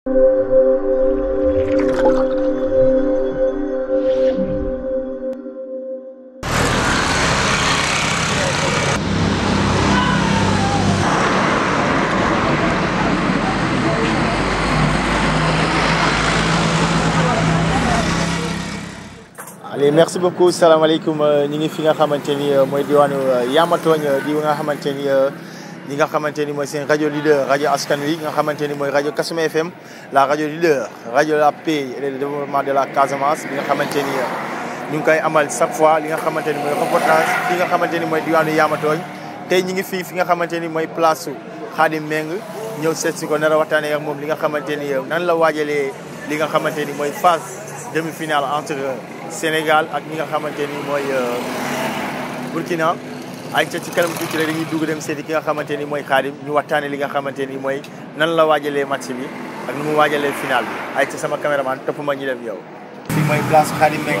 allez merci beaucoup salaamaaleykum ñi ngi fi nga xamante ni mooy diwaanu Yamatooñ di nga xamante ni ñi nga xamante ni mooy seen rajo leader rajo askan wi nga xamante ni mooy rajo Kasuma FM la rajo leader rajo la paix et le développement de la Casamance bi nga xamante ni ñu ngi koy amal chaque fois li nga xamante ni mooy reportage fi nga xamante ni mooy diwaanu Yamatooñ tey ñi ngi fii fi nga xamante ni mooy place su Khadim Meng ñëw seet si ko nar a waxtaanee ak moom li nga xamante ni nan la waajalee li nga xamante ni mooy phase demi-finale entre Sénégal ak ñi nga xamante ni mooy Burkina ay ca ci kanam tuuti rek dañuy dugg dem seeti ki nga xamante ni mooy Khadim ñu waxtaanee li nga xamante ni mooy nan la waajalee match bi ak nu mu waajalee final bi ay ca sama caméraman topp ma ñu dem yow. fii mooy place Khadim Meng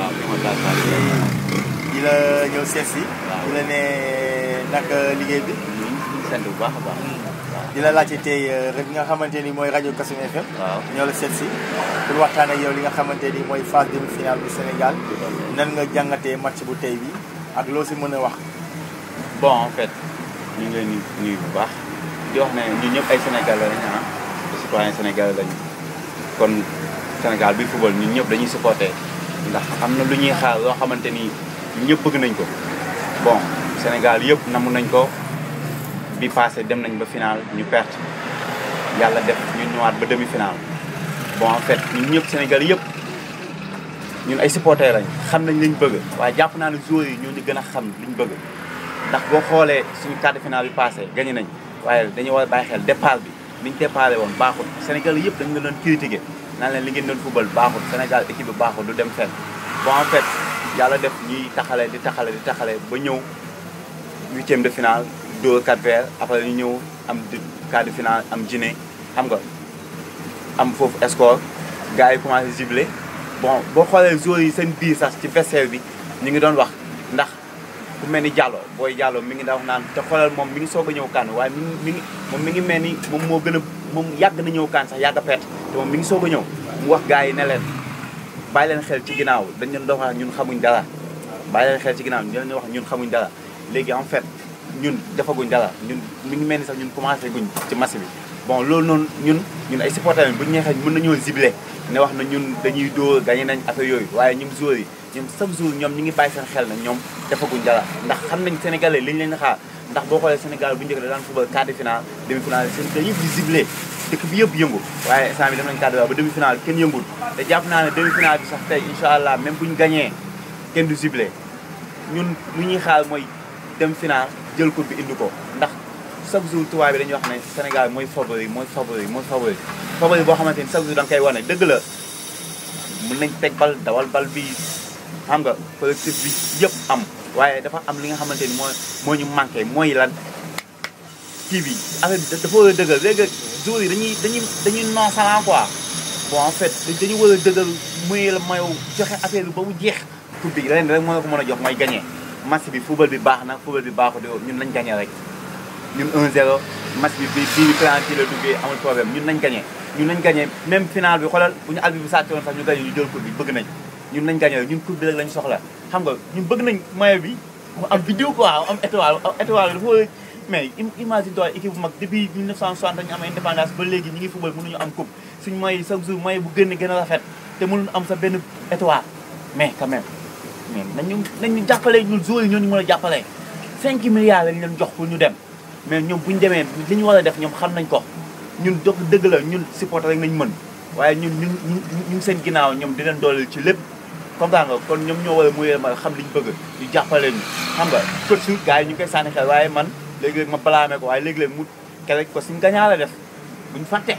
di la ñëw seet si. di la ne naka liggéey bi. sant bu baax a baax. di la laajte tey rek nga xamante ni mooy rajo Kasuma FM. waaw ñoo la seet si. pour waxtaan ak yow li nga xamante ni mooy phase demi-finale bu Sénégal. nan nga jàngatee match bu tey bi ak loo si mën a wax. bon en fait ñu ngi leen di nuyu bu baax di wax ne ñun ñëpp ay Sénégalais lañu ah ay citoyens sénégalais lañu kon Sénégal bi football ñun ñëpp dañuy supporter ndax am na lu ñuy xaar loo xamante ni ñun ñëpp bëgg nañ ko. bon Sénégal yëpp namu nañ ko bi passé dem nañ ba final ñu perte yàlla def ñu ñëwaat ba demi final bon en fait ñun ñëpp Sénégal yëpp ñun ay supporters lañ xam nañ liñ bëgg waaye jàpp naa ne joueurs yi ñoo ñu gën a xam liñ bëgg. ndax boo xoolee suñu quart de finale bi passé gagné nañ waaye dañu war a bàyyi xel départ bi niñ déparé woon baaxul Sénégal yëpp dañu la doon critiqué naan leen li ngeen doon football baaxul Sénégal équipe bi baaxul du dem fenn bon en fait yàlla def ñuy taxale di taxale di taxale ba ñëw huitième de finale dóor quatre verts après ñu ñëw am quart de finale am Guinée xam nga am foofu score gars yi commencé gibler bon boo xoolee joueurs yi seen biir sax ci vestiaire bi ñu ngi doon wax ndax ku mel ni Diallo booy Diallo mi ngi da wax naan te xoolal moom mi ngi soog a ñëw kaan waaye mi ngi mi ngi moom mi ngi mel ni moom moo gën a moom yàgg na ñëw kaan sax yàgg a perte te moom mi ngi soog a ñëw mu wax gars yi ne leen bàyyi leen xel ci ginnaaw dañ leen doon wax ñun xamuñ dara bàyyi leen xel ci ginnaaw ñu leen wax ñun xamuñ dara léegi en fait ñun defaguñ dara ñun mi ngi mel ni sax ñun commencé guñ ci match bi bon loolu noonu ñun ñun ay supporters lañ bu ñu neexee mën nañoo ziblé ne wax na ñun dañuy dóor gagné nañ affaire yooyu waaye ñun joueurs yi ñoom chaque jour ñoom ñi ngi bàyyi seen xel na ñoom defaguñ dara ndax xam nañ sénégalais liñ leen xaar ndax boo xoolee sénégal bu njëkk da daan football quart de finale demi finale sénégal yëpp di ziblé dëkk bi yëpp yëngu waaye instant bi dem nañ quart de finale ba demi finale kenn yëngul te jàpp naa ne demi finale bi sax tey incha allah même buñ gagné kenn du ziblé ñun lu ñuy xaar mooy dem finale jël coupe bi indi ko ndax chaque jour tubaab bi dañuy wax ne sénégal mooy favori mooy favori mooy favori favori boo xamante ni chaque jour da nga koy wane dëgg la mën nañ teg bal dawal bal bi xam nga collectif bi yëpp am waaye dafa am li nga xamante ni moo moo ñu manqué mooy lan kii bi affaire bi dafa war a dëggal léegi jour yi dañuy dañuy dañuy nonchalant quoi bon en fait dañu war a dëggal muy la mayow joxe affaire bi ba mu jeex coupe bi leen rek moo la ko mën a jox mooy gagné match bi football bi baax na football bi baaxul ñun nañ gagné rek ñun 1-0 match bi bii bii penalty la duggee amul problème ñun nañ gagné ñun nañ gagné même final bi xoolal bu ñu albi bi sàcc woon sax ñu gagné ñu jël coupe bi bëgg nañ ñun nañ gagné ñun coupe bi rek lañ soxla xam nga ñun bëgg nañ maillot bi mu am vidéo quoi am étoile étoile dafa war mais imagine toi équipe bu mag depuis 1960 dañu am indépendance ba léegi ñi ngi football mënuñu am coupe suñu maillot chaque jour maillot bu gën a gën a rafet te mënuñu am sa benn étoile mais quand même mais nañu nañu jàppale ñun joueurs yi ñoo ñu mën a jàppale 5 milliards lañ leen jox pour ñu dem mais ñoom bu ñu demee li ñu war a def ñoom xam nañ ko ñun dox dëgg la ñun supporter rek nañ mën waaye ñun ñun ñu seen ginnaaw ñoom di leen dooleel ci lépp comprends nga kon ñoom ñoo war a muyee ma xam liñ bëgg ñu jàppale ñu xam nga coach su gars yi ñu ngi koy sànni xel waaye man léegi-léeg ma balaamee ko waaye léegi-léeg mu kerek ko suñ gañaa la def buñ fàtte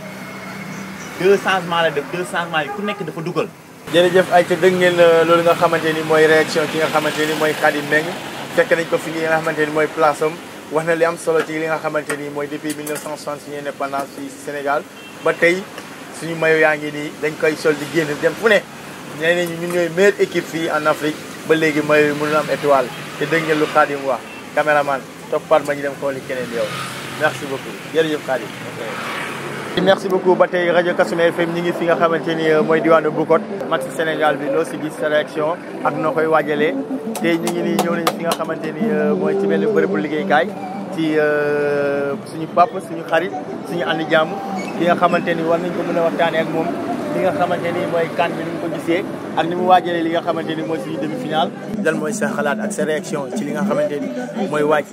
deux changements la def deux changements yi ku nekk dafa dugal jërëjëf ay ca dëgg ngeen loolu nga xamante ni mooy réaction ki nga xamante ni mooy Khadim Meng fekk nañ ko fi nga xamante ni mooy place am wax na li am solo ci li nga xamante ni mooy depuis 1960 suñu indépendance fii Sénégal ba tey suñu mayo yaa ngi nii dañ koy sol di génn dem fu ne nee nañu ñun ñooy meilleure équipe fii en Afrique ba léegi mayo yi mënul am étoile te dégg ngeen lu Khadim wax caméraman toppaat ma ñu dem xooli keneen yow merci beaucoup jërëjëf Khadim merci beaucoup ba tey rajo Kasumé FM ñi ngi fi nga xamante ni mooy diwaanu Bukot match Sénégal bi loo si gis sa réaction ak noo koy waajalee tey ñu ngi nii ñëw nañu fi nga xamante ni mooy ci benn bërëbu liggéeykaay ci suñu papa suñu xarit suñu andi jàmm ki nga xamante ni war nañ ko mën a waxtaanee ak moom li nga xamante ni mooy kan bi ni mu ko gisee ak ni mu waajalee li nga xamante ni mooy suñu demi final lan mooy sa xalaat ak sa réaction ci li nga xamante ni mooy waaj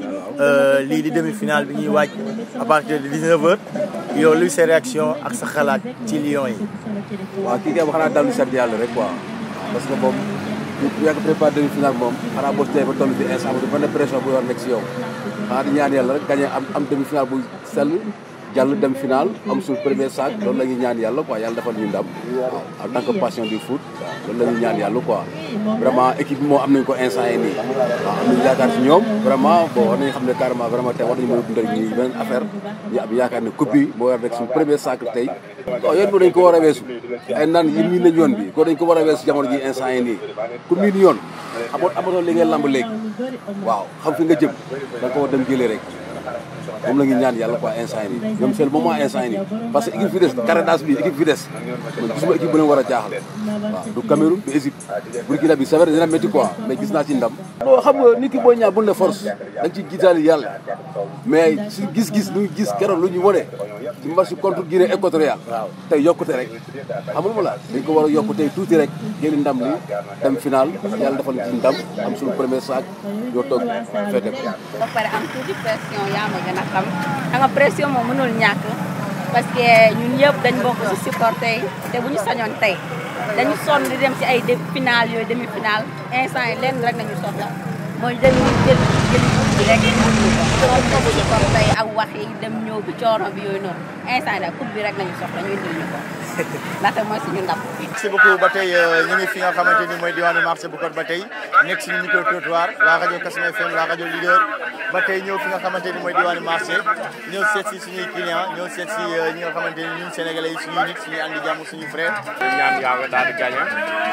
lii di demi final bi ñuy waaj à partir de 19 heures yow luy sa réaction ak sa xalaat ci Lions yi. waaw kii kay xanaa daal di sant yàlla rek quoi parce que moom bu yàgg préparé demi final moom xanaa boo tey ba toll fi instant bi benn pression bu war nekk si yow xanaa di ñaan yàlla rek gagné am am demi final bu sell jàll dem final am suñu premier sac loolu la ñuy ñaan yàlla quoi yàlla defal ñu ndam waaw en tant que passion du foot loolu la ñuy ñaan yàlla quoi vraiment équipe bi moom am nañ ko instant yi nii waaw am nañu yaakaar si ñoom vraiment bon war nañu xam ne carrément vraiment tey war nañu mën a dundal ñi beneen affaire ñu am yaakaar ne coupe bi moo war rek suñu premier sac tey bon yoon bi dañ ko war a weesu ay naan yi miin nañ yoon bi ko dañ ko war a weesu jamono ji instant yi nii ku miin yoon amoon amatoo li ngay lamb léegi waaw xam fi nga jëm da nga ko war dem jëlee rek moom la ñu ñaan yàlla quoi instant yi nii ñoom c'est le moment instant yi nii parce que équipe fi des Caradas bi équipe fi des man gisuma équipe bu leen war a jaaxal waaw du Cameroun du Égypte Burkina bi c'est vrai dina métti quoi mais gis naa ci ndam bon xam nga nit ki booy ñaar bu ne force da nga ci gisaali yàlla mais si gis-gis lu ñu gis keroog lu ñu wane ci match contre Guinée équatoriale tey yokkute rek xamul ma la dañ ko war a yokku tey tuuti rek jëli ndam li dem final yàlla defal ci ndam am suñu premier sac yoo toog fete ko ba pare am tuuti pression yaa ma gën a xam xam nga pression moom mënul ñàkk parce que ñun yëpp dañ bokk ci supporter yi te bu ñu sañoon tey dañu sonn di dem ci ay demi final yooyu demi final instant yi lenn rek nañu soxla mooy dem jël jël coupe bi rek loolu foofu supporter yi ak wax yi dem ñëw bi coono bi yooyu noonu instant yi daal coupe bi rek nañu soxla ñu indil ñu ko ndaxte mooy suñu ndam merci beaucoup ba tey ñu ngi fi nga xamante ni mooy diwaanu marché bu Kot ba tey nekk suñu micro trottoir la rajo Kasumé FM la rajo leader ba tey ñëw fi nga xamante ni mooy diwaanu marché ñëw seet si suñuy client ñëw seet si ñi nga xamante ni ñun sénégalais yi suñuy nit suñuy andi jàmm suñu frère ñaan yàlla daal di gagné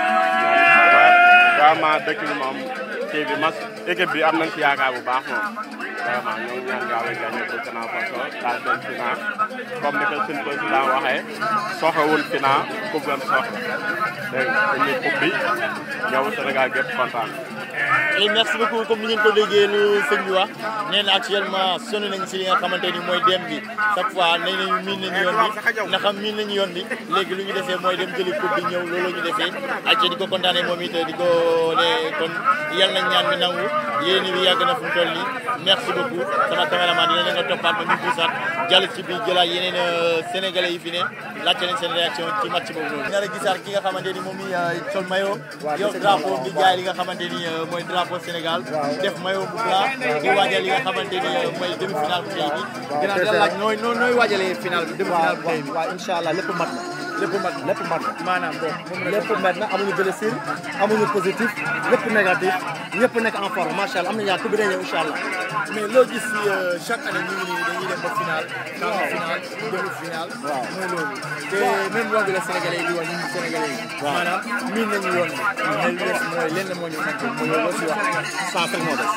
vraiment dëkk bi moom kii bi mas équipe bi am nañ ci yaakaar bu baax moom vraiment ñoo ñaan yàlla gagné Burkina Faso daal dem final comme ni ko suñu président waxee soxewul final coupe lañ soxla dégg nga dañuy coupe bi ñëw Sénégal gépp kontaan et merci beaucoup comme ni ngeen ko déggee lu sëñ bi wax nee na actuellement sonn nañ si li nga xamante ni mooy dem bi chaque fois nee nañu miin nañu yoon bi ndax miin nañu yoon bi léegi lu ñu defee mooy dem jëli coupe bi ñëw loolu ñu defee ak di ko kontaanee moom it di ko ne kon yal nañ ñaan bi nangu yéen bi yàgg na fu mu toll nii merci beaucoup sama caméraman dina leen nga toppaat ba ñu puusaat jàll ci biir jëlaat yeneen sénégalais yi fi ne laajte nañ seen réaction ci match boobu noonu. nga la gisaat ki nga xamante ni moom mi sol maillot yow drapeau bi jaay li nga xamante ni mooy drapeau Sénégal def maillot bu blanc di waajal li nga xamante ni mooy demi final bu tey bi dinaa la laaj nooy nooy waajalee final bi demi final bu tey bi waaw incha allah lépp mat na lépp mat lépp mat na maanaam bon moom la lépp mat na amuñu blessure amuñu positif lépp négatif ñëpp nekk en forme macha allah am nañu yaakaar ku bi day ñëw incha allah mais loo gis si chaque année ñu ngi nii dañuy dem ba final quart final demi final mooy loolu te même yoon bi la sénégalais yi di wax ñun sénégalais yi maanaam miin nañu yoon bi mais lu des mooy lenn moo ñu manqué mooy loolu si wax sens rek moo des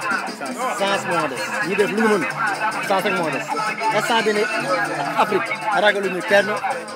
sens moo des ñu def lu ñu mën sens rek moo des instant bi ne Afrique ragaluñu kenn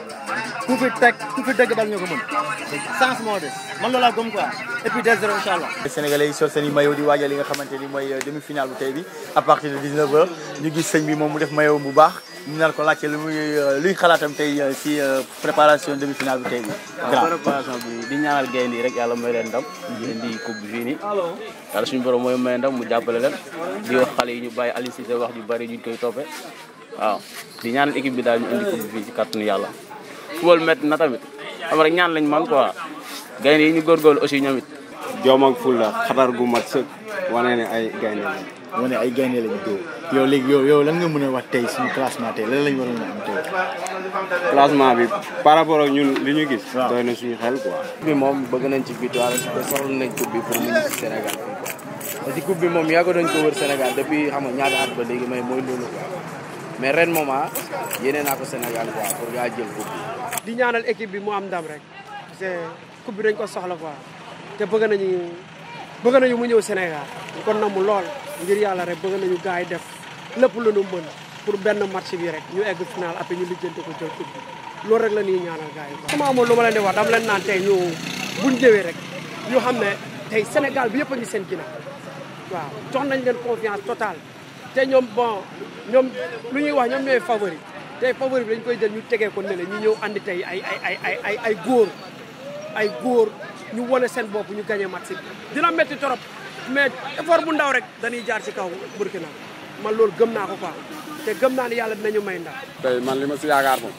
ku fi teg ku fi dëgg bal ñoo ko mën sens moo des man loolu laa gëm quoi et puis des zéro incha allah sénégalais yi sol seen i maillot di waajal li nga xamante ni mooy demi final bu tey bi à partir de 19 heures ñu gis sëñ bi moom mu def maillot bu baax ñu nar ko laajte lu muy luy xalaatam tey si préparation demi final bu tey bi waaw préparation bi di ñaanal gaynde yi rek yàlla may leen ndam leen di coupe bi fii nii yàlla suñu borom mooy may ndam mu jàppale leen di wax xale yi ñu bàyyi Aliou Cissé wax ju bari ñu koy toppee waaw di ñaanal équipe bi daal ñu indi coupe bi fii ci kàttanu yàlla football métti na tamit xam rek ñaan lañ man quoi gaynde yi ñu góorgóorlu aussi ñoom it joom ak fulla xatar gu mat sëkk wane ne ay gaynde lañ wane ay gaynde lañu dóor yow léegi yow yow lan nga mën a wax tey suñu classement tey lan lañ waroon a am tey classement bi par rapport ak ñun li ñu gis doy na suñu xel quoi bi moom bëgg nañ ci victoire te soxla nañ coupe bi pour mu ñu ci Sénégal fii quoi parce que coupe bi moom yàgg nañ ko wër Sénégal depuis xam nga ñaata at ba léegi may mooy loolu quoi mais ren moom ah yéene naa ko Sénégal quoi pour gaa jël coupe bi di ñaanal équipe bi mu am ndam rek parce que coupe bi dañ ko soxla quoi te bëgg nañu bëgg nañu mu ñëw Sénégal kon na mu lool ngir yàlla rek bëgg nañu gars yi def lépp lu nu mën pour benn match bi rek ñu egg final après ñu lijjanti ko jël coupe bi loolu rek la ñuy ñaanal gars yi quoi. sama amoon lu ma leen di wax dama leen naan tey ñu buñ jëwee rek ñu xam ne tey Sénégal bi yëpp a ngi seen ginnaaw waaw jox nañ leen confiance totale te ñoom bon ñoom lu ñuy wax ñoom ñooy favori tey favori bi dañ koy jël ñu tegee ko ne la ñu ñëw andi tey ay ay ay ay ay ay góor ay góor ñu wane seen bopp ñu gagné match bi dina métti trop mais effort bu ndaw rek dañuy jaar ci kaw Burkina man loolu gëm naa ko quoi te gëm naa ne yàlla dinañu may ndam. tey man li ma si yaakaar moom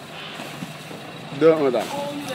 2-1 daal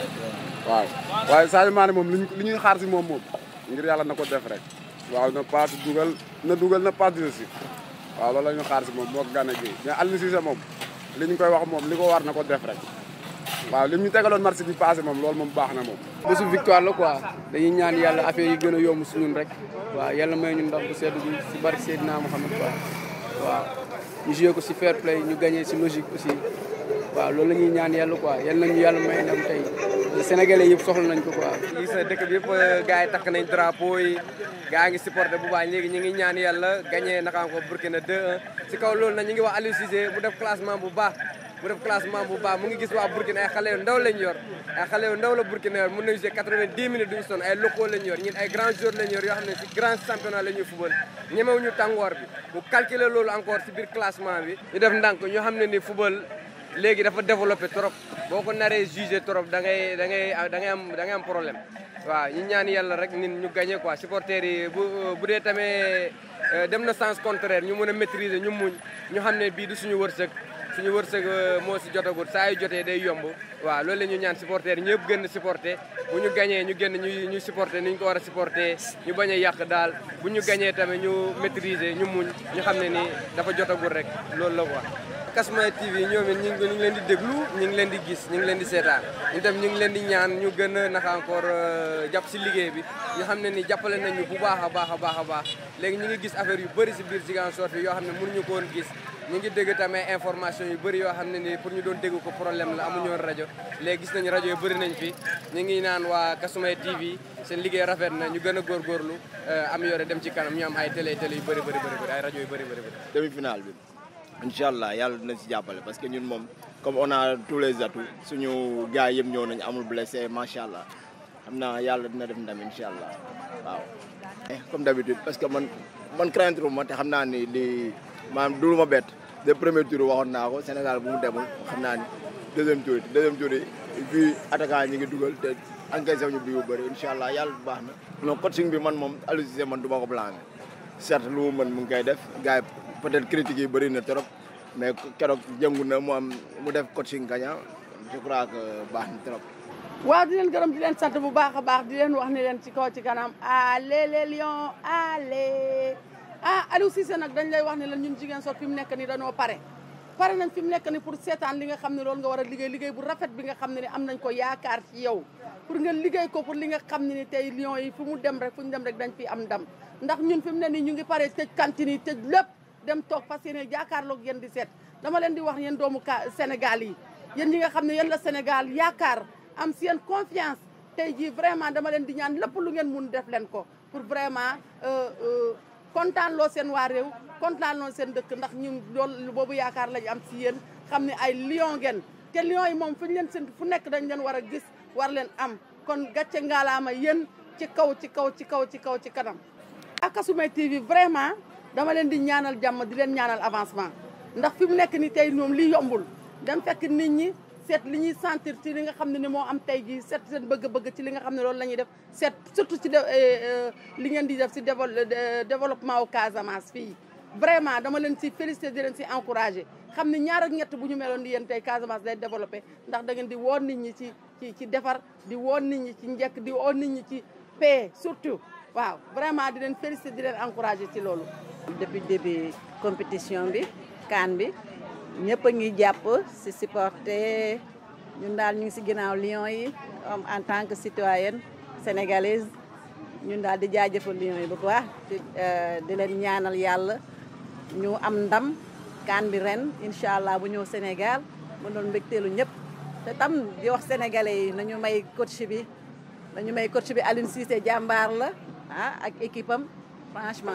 waaw waaye Sadio Mané moom li ñu li ñuy xaar si moom moom ngir yàlla na ko def rek waaw na passe dugal na dugal na passe dina si waaw loolu la ñu xaar si moom moo ko gànna gi mais Aliou Cissé moom li ñu koy wax moom li ko war na ko def rek waaw li ñu tegaloon marché bi passé moom loolu moom baax na moom bésu victoire la quoi dañuy ñaan yàlla affaire yi gën a yomb si ñun rek waaw yàlla may ñu ndam bu sedd bi si barke Seydina Mouhamed quoi waaw ñu joué ko si fair play ñu gagné si logique aussi waaw loolu la ñuy ñaan yàlla quoi yal nañu yàlla may ndam tey sénégalais yëpp soxla nañ ko quoi gis na dëkk bi yëpp gars yi takk nañ drapeau yi gars ngi supporté bu baax léegi ñu ngi ñaan yàlla gagné naka ko Burkina 2-1 si kaw loolu nag ñu ngi wax Aliou Cissé mu def classement bu baax mu def classement bu baax mu ngi gis waa Burkina ay xale yu ndaw lañ yor ay xale yu ndaw la Burkina yor mën nañu jouer 90 minutes duñu sonn ay locaux lañ yor ñun ay grands joueurs lañ yor yoo xam ne si grand championnat la ñuy football ñemewuñu tàngoor bi mu calculer loolu encore si biir classement bi ñu def ndànk ñu xam ne ni football léegi dafa développé trop boo ko naree jugé trop da ngay da ngay da ngay am da ngay am problème waaw ñu ñaan yàlla rek nit ñu gagné quoi supporters yi bu bu dee tamit dem na sens contraire ñu mën a maîtriser ñu muñ ñu xam ne bii du suñu wërsëg suñu wërsëg moo si jotagul saa yu jotee day yomb waaw loolu la ñu ñaan supporters ñëpp gën a supporter bu ñu gagné ñu génn ñu ñu supporter ni ñu ko war a supporter ñu bañ a yàq daal bu ñu gagné tamit ñu maîtriser ñu muñ ñu xam ne ni dafa jotagul rek loolu la quoi. Kasumay TV ñoom it ñu ngi ñu ngi leen di déglu ñu ngi leen di gis ñu ngi leen di seetaan ñu tam ñu ngi leen di ñaan ñu gën a naka encore jàpp si liggéey bi ñu xam ne ni jàppale nañu bu baax a baax a baax a baax léegi ñu ngi gis affaire yu bëri si biir Ziguinchor fi yoo xam ne mënuñu ko woon gis ñu ngi dégg tamit information yu bëri yoo xam ne ni pour ñu doon dégg ko problème la amuñu woon rajo léegi gis nañu rajo yu bëri nañ fi ñu ngi naan waa Kasumay TV seen liggéey rafet na ñu gën a góorgóorlu am yore dem ci kanam ñu am ay télé télé yu bëri bëri bëri ay rajo yu bëri bëri bëri demi finale bi incha allah yàlla dina si jàppale parce que ñun moom comme on a tous les atouts suñu gars yëpp ñëw nañ amul blessé macha allah xam naa yàlla dina def ndam incha allah waaw. comme d'habitude parce que man man crainte ma te xam naa ni li maanaam du ma bett de premier tour waxoon naa ko Sénégal bu mu demul xam naa ni deuxième tour it deuxième tour yi fii attaquant ñi ngi dugal te encaissé ñu bi bu bëri incha allah yàlla bu baax na. non coaching bi man moom Aliou Cissé man du ma ko blâmer certes lu mu mën mu ngi koy def gars yi peut-être critiques yi bëri na trop mais keroog jëngu na mu am mu def coaching gagnant je crois que baax na trop. waaw di leen gërëm di leen sant bu baax a baax di leen wax ni leen ci kaw ci kanam allez les lions allez ah Aliou Cissé nag dañ lay wax ne leen ñun jigéen sot fi mu nekk ni dañoo pare pare nañ fi mu nekk ni pour seetaan li nga xam ne loolu nga war a liggéey liggéey bu rafet bi nga xam ne ni am nañ ko yaakaar ci yow pour nga liggéey ko pour li nga xam ne ni tey lions yi fu mu dem rek fu ñu dem rek dañ fi am ndam ndax ñun fi mu ne nii ñu ngi pare tëj cantine yi tëj lépp dem toog parce que yéen jaakaarloog yéen di seet dama leen di wax yéen doomu ka Sénégal yi yéen ñi nga xam ne yéen la Sénégal yaakaar am si yéen confiance tey jii vraiment dama leen di ñaan lépp lu ngeen mun def leen ko pour vraiment kontaan loo seen waa réew kontaan loo seen dëkk ndax ñun loolu boobu yaakaar lañu am si yéen xam ne ay lion ngeen te lion yi moom fu ñu leen seen fu nekk dañ leen war a gis war leen am kon gàcce ngaalaama yéen ci kaw ci kaw ci kaw ci kaw ci kanam ak Kasumay TV vraiment dama leen di ñaanal jàmm di leen ñaanal avancement ndax fi mu nekk ni tey ñoom li yombul dem fekk nit ñi seet li ñuy sentir ci li nga xam ne ni moo am tey jii seet seen bëgg-bëgg ci li nga xam ne loolu la ñuy def seet surtout ci li ngeen di def si développement wu Casamance fii vraiment dama leen si félicité di leen si encouragé xam ne ñaar ak ñett bu ñu meloon di yéen tey Casamance day développé ndax da ngeen di woon nit ñi ci ci ci defar di woon nit ñi ci njëkk di woon nit ñi ci paix surtout waaw vraiment di leen félicité di leen encouragé ci loolu depuis début compétition bi CAN bi ñëpp a ngi jàpp si supporter ñun daal ñu ngi si ginnaaw Lions yi en tant que citoyenne sénégalaise ñun daal di jaajëfal Lions yi bu baax di leen ñaanal yàlla ñu am ndam CAN bi ren incha allah bu ñëw Sénégal mu doon mbégteelu ñëpp te tam di wax sénégalais yi nañu may coach bi nañu may coach bi Aliou Cissé jàmbaar la ah ak équipe am franchement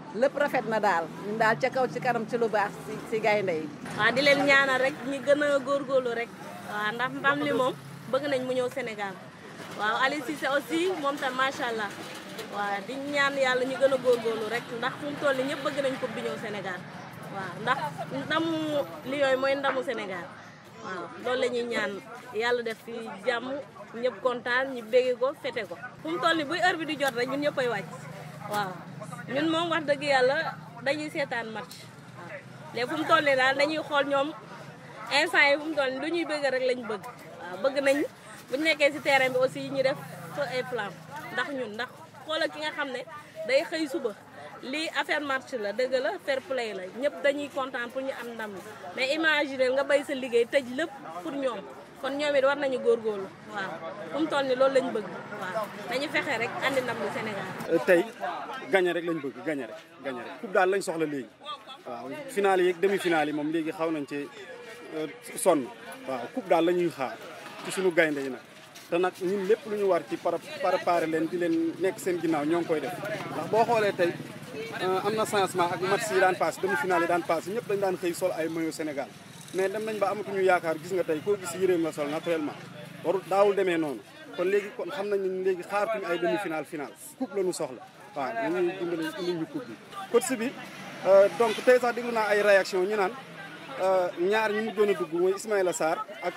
lépp rafet na daal ñun daal ca kaw ci kanam ci lu baax si si gaynde yi waaw di leen ñaanal rek ñi gën a góorgóorlu rek waaw ndax ndam li moom bëgg nañ mu ñëw Sénégal waaw Aliou Cissé aussi moom tam macha allah waaw di ñaan yàlla ñu gën a góorgóorlu rek ndax fu mu toll nii ñëpp bëgg nañ coupe bi ñëw Sénégal waaw ndax ndamu Lions yi mooy ndamu Sénégal waaw loolu la ñuy ñaan yàlla def fi jàmm ñëpp kontaan ñu bégge ko fete ko fu mu toll nii buy heure bi di jot rek ñun ñëppay wàcc waaw ñun moom wax dëgg yàlla dañuy seetaan match waaw léegi fu mu toll nii daal dañuy xool ñoom instant yi fu mu toll nii lu ñuy bëgg rek lañ bëgg waaw bëgg nañ bu ñu nekkee si terrain bi aussi ñu def feu et flamme ndax ñun ndax xoolal ki nga xam ne day xëy suba lii affaire match la dëgg la fair play la ñëpp dañuy kontaan pour ñu am ndam la mais imaginer nga bay sa liggéey tëj lépp pour ñoom kon ñoom it war nañu góorgóorlu waaw fu mu toll nii loolu lañ bëgg waaw nañu fexe rek andi ndam lu Sénégal. tey gagné rek lañ bëgg gagné rek gagné rek coupe daal lañ soxla léegi waaw finale yi ak demi finale yi moom léegi xaw nañ ci sonn waaw coupe daal la ñuy xaar ci suñu gaynde yi nag te nag ñun lépp lu ñu war ci para préparer leen di leen nekk seen ginnaaw ñoo ngi koy def ndax boo xoolee tey am na changement ak match yi daan passé demi finale yi daan passé ñëpp dañ daan xëy sol ay maillot Sénégal mais dem nañ ba amatuñu yaakaar gis nga tey koo gis yëreem la sol naturellement warul daawul demee noonu kon léegi kon xam nañ ne léegi xaaratuñu ay demi finale finale coupe la ñu soxla waaw nañuy dimbali indi ñu coupe bi coach bi donc tey sax déglu naa ay réaction ñu naan ñaar ñi mujjoon a dugg mooy Ismaïla Sarr ak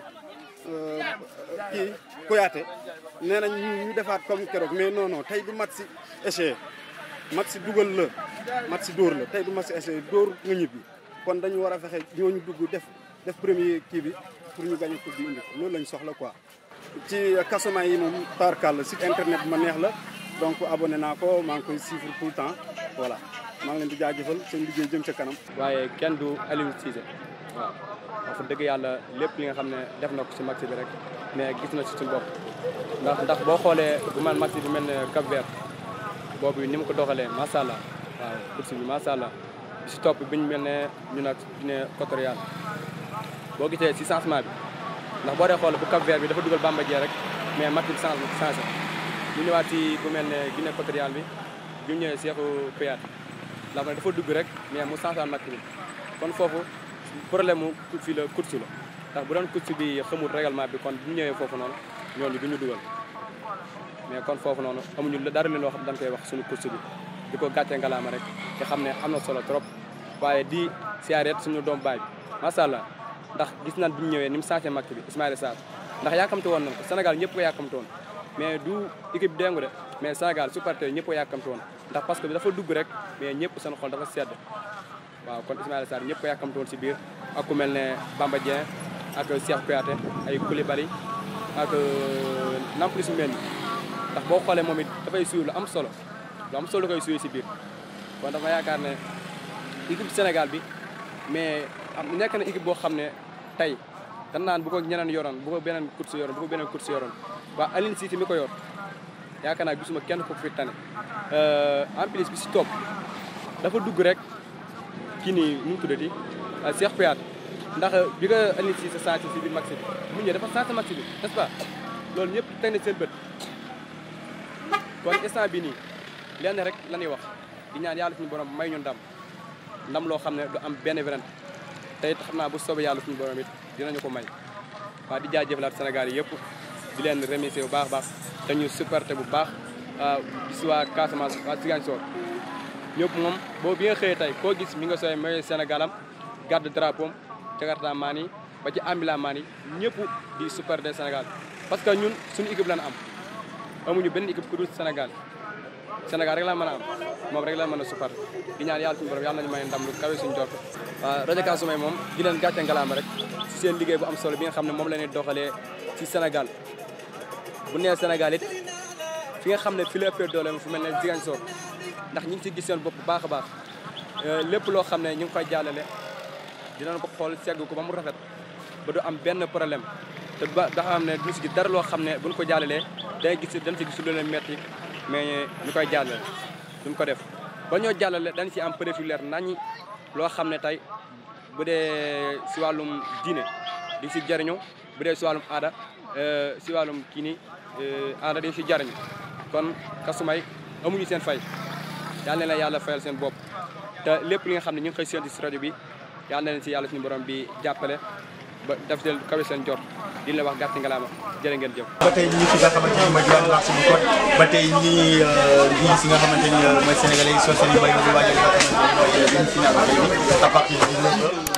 kii Kouyaté nee nañ ñu ñu defaat comme keroog mais non non tey du match si échec match si dugal la match si dóor la tey du match si échec dóor nga ñibbi kon dañu war a fexe ñooñu dugg def def premier kii bi pour ñu gagné coupe bi indi ko loolu lañ soxla quoi. ci kasuma yi moom tarkal site internet bi ma neex la donc abonné naa ko maa ngi koy suivre tout le temps voilà maa ngi leen di jaajëfal seen liggéey jëm ca kanam. waaye kenn du Aliou Cissé waaw wax dëgg yàlla lépp li nga xam ne def na ko ci match bi rek mais gis na ci suñu bopp ndax ndax boo xoolee bu man match bi mel ne Cap Vert boobu ni mu ko doxalee macha allah waaw course bi macha allah bi si topp bi ñu mel ne ñu nag Guinée équatoriale boo gisee si changement bi ndax boo dee xool bu Cap Vert bi dafa dugal Bamba Dieng rek mais match bi changé changé ñu ñëwaat ci bu mel ne Guinée équatoriale bi bi mu ñëwee Cheikhou Kouyaté ndax man dafa dugg rek mais mu changé match bi kon foofu problème mu fii la course la ndax bu doon course bi xamul règlement bi kon bu ñu ñëwee foofu noonu ñooñu du ñu dugal mais kon foofu noonu amuñu dara leen loo xam dañ koy wax suñu course bi di ko gàccee ngalaama rek te xam ne am na solo trop waaye di siyaareet suñu doom baay bi macha allah ndax gis nañ bi ñu ñëwee ni mu changé match bi Ismaïla Sarr ndax yàkkamte woon nañ ko Sénégal ñëpp ko yàkkamte woon mais du équipe déngu de mais Sénégal supporter ñëpp ko yàkkamte woon ndax parce que dafa dugg rek mais ñëpp seen xol dafa sedd waaw kon Ismaïla Sarr ñëpp ko yàkkamte woon si biir ak ku mel ne Bamba Dieng ak Cheikh Kouyaté ay Koulibaly ak Nampalys Mendy ndax boo xoolee moom it dafay suy lu am solo lu am solo koy suy si biir kon dafa yaakaar ne équipe Sénégal bi mais am nekk na équipe boo xam ne tey dan naan bu ko ñeneen yoroon bu ko beneen course yoroon bu ko beneen course yoroon waa Aline Cissé mi ko yor yaakaar naa gisuma kenn ko fi tane en plus bi si topp dafa dugg rek kii nii nu mu tuddati Cheikh Kouyaté ndax bi nga Aline Cissé changé si biir match bi mu ñëwee dafa changé match bi n'est-ce pas loolu ñëpp teg na seen bët kon instant bi nii lenn rek la ñuy wax di ñaan yàlla suñu borom may ñu ndam ndam loo xam ne du am benn werante te it xam naa bu soobee yàlla suñu borom it dinañu ko may waaw di jaajëfalaat Sénégal yi yëpp di leen remercier bu baax a baax te ñu supporté bu baax gis waa Casamance waa Ziguinchor ñëpp moom boo bi nga xëyee tey koo gis mi nga sooy mooy Sénégalam garde drapeau Jakarta maan yi ba ci ambila maan yi ñëpp di supporté Sénégal parce que ñun suñu équipe lañ am amuñu benn équipe ku dul Sénégal Sénégal rek la mën a am moom rek la mën a supporté di ñaan yàlla suñu borom yàlla nañu may ndam lu kawe suñu jort waaw rajo Kasumay moom di leen gàcce ngalaama rek ci seen liggéey bu am solo bi nga xam ne moom la ñuy doxalee ci Sénégal bu nee Sénégal it fi nga xam ne fi la ëppee doole fu mel ne Ziguinchor ndax ñi ngi ci gis seen bopp bu baax a baax lépp loo xam ne ñu ngi koy jàllale dinañ ko xool segg ko ba mu rafet ba du am benn problème te ba da xam ne duñu si gis dara loo xam ne buñ ko jàllalee day gis dañ si gis lu leen metti mais ñu koy jàllale duñ ko def ba ñoo jàllale dañ si am preuve yu leer naññi loo xam ne tey bu dee si wàllum diine di si jariñu bu dee si wàllum aada si wàllum kii nii aada di si jariñu kon kasumay amuñu seen fay yal na leen yàlla fayal seen bopp te lépp li nga xam ne ñu ngi koy séntu si rajo bi yal na leen si yàlla suñu borom bi jàppale ba def seen kawe seen jot di leen wax gàtt ngalaama jërë ngeen jëf. ba tey ñu ngi fi nga xamante ni mooy diwaanu marché bu Code ba tey ñu ngi ngi si nga xamante ni mooy sénégalais yi soo seen i mbay mi di waajal li nga xamante ni mooy demi-finale tey bi à partir de 19 heures